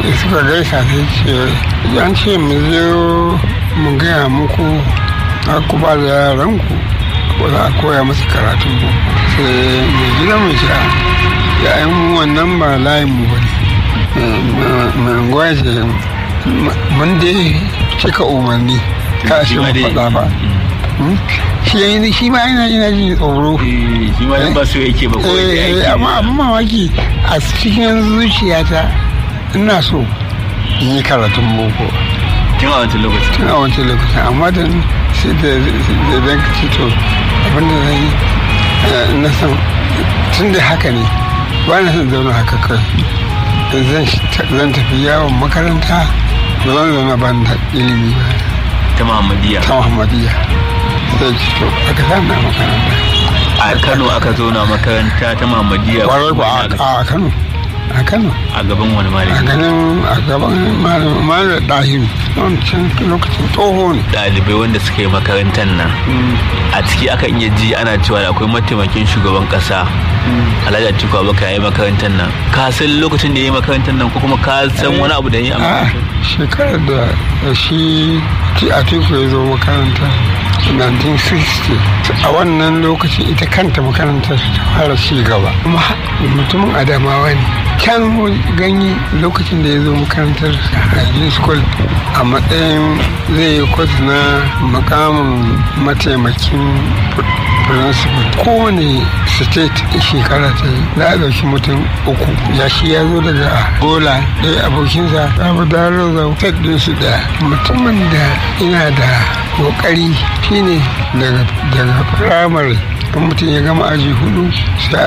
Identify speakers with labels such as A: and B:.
A: da suka gaisa sai ce an ce mu zo mu gaya muku a ku ba da yaranku ko za a koya musu karatun boko sai mai gida mai sha ya yi wannan ba layin mu bane mai unguwa ce mun dai cika umarni ka shi mu faɗa ba shi shi ma yana yana jin tsoro
B: shi ma ba so yake ba ko
A: amma abin mamaki a cikin zuciyata ina so in yi karatun boko
B: tun a wancan lokacin
A: tun a wancan lokacin amma da sai da zan ci to abin da zan yi na san tun da haka ne ba na son zauna haka kai zan tafi yawon makaranta ba zan zauna ban da ilimi ba
B: ta muhammadiyya
A: ta muhammadiyya sai ci to aka sa na makaranta
B: a kano aka zauna makaranta ta muhammadiyya
A: kwarai ko a kano a kano
B: a gaban wani
A: a
B: malami
A: ganin a gaban malam ɗahiru wancan lokacin tsoho ne
B: ɗalibai wanda suka yi makarantar nan a ciki aka iya ji ana cewa da akwai mataimakin shugaban ƙasa alhaji atiku abubakar ya yi makarantar nan ka san lokacin da ya yi makarantar nan ko kuma ka san wani abu da ya yi a
A: a
B: makarantar
A: shekarar da shi atiku ya zo makaranta 1960 a wannan lokacin ita kanta makarantar ta fara ci gaba kuma mutumin adamawa ne can ganye lokacin da ya zo makarantar hygiene school a matsayin zai yi kwas na makamin mataimakin principal kowane state shekara ta yi za a ɗauki mutum uku ya shi ya zo daga gola ɗaya abokinsa abu da roza tek ɗinsu ɗaya mutumin da yana da kokari shine daga daga firamare kan mutum ya gama aji hudu sai a